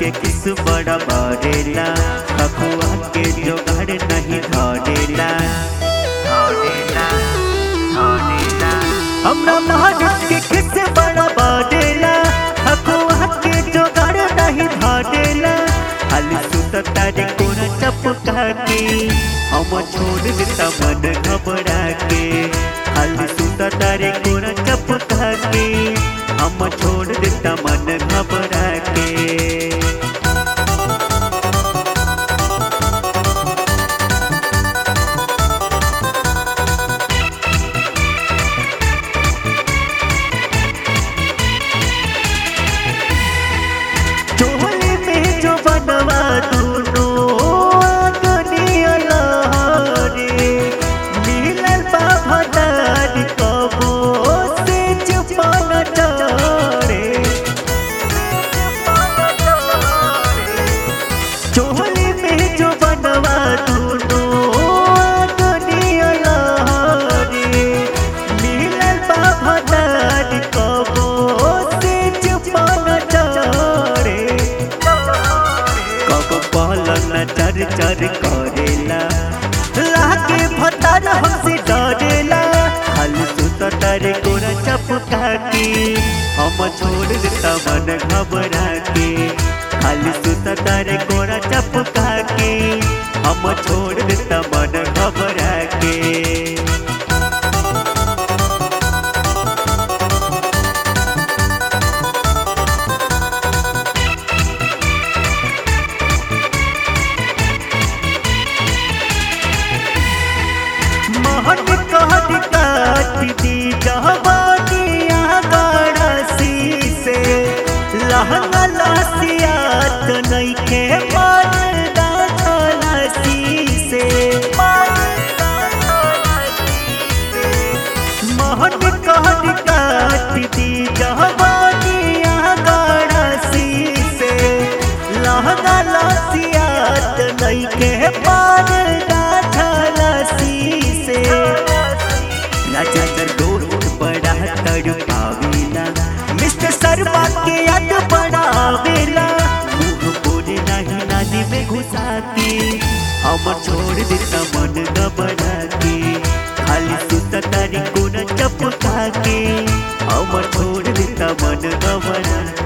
के किस बड़ा बरेला खकुआ के जोगाड़ नहीं धरेला धरेला धरेला हमरा महाराज के किस बड़ा बरेला खकुआ के जोगाड़ नहीं धरेला खाली सुत तारे कोना चपका के हम छोड़ देता मन घबरा के खाली सुत तारे कोना चपका के हम छोड़ देता मन घबरा के चोली में जो बनवा दूनो दुनिया लहरे मिलल बा भदार कबो से चुपन डरे चोली में जो बनवा दूनो दुनिया लहरे मिलल बा भदार कबो से चुपन डरे कब पहलन चर चर करेला लागे भतार हमसे डरेला खाली सुत तारे कोरा चपका के हम छोड़ देता मन घबरा के खाली सुत तारे कोरा चपका के हम छोड़ देता मन घबरा के मोहन कहत काट दी जवानिया गड़सी से लहंगा लसियात नइखे मरदा खलसी से मोहन कहत काट दी जवानिया गड़सी से लहंगा लसियात नइखे मरदा खलसी से राजा दोस्त बड़ा तड़पावेला मिस्टर शर्मा के याद पड़ावेला मुंह बोले नहीं नाली में घुसा के हम छोड़ देता मन घबरा के खाली सुत तारी कोना चपका के हम छोड़ देता मन घबरा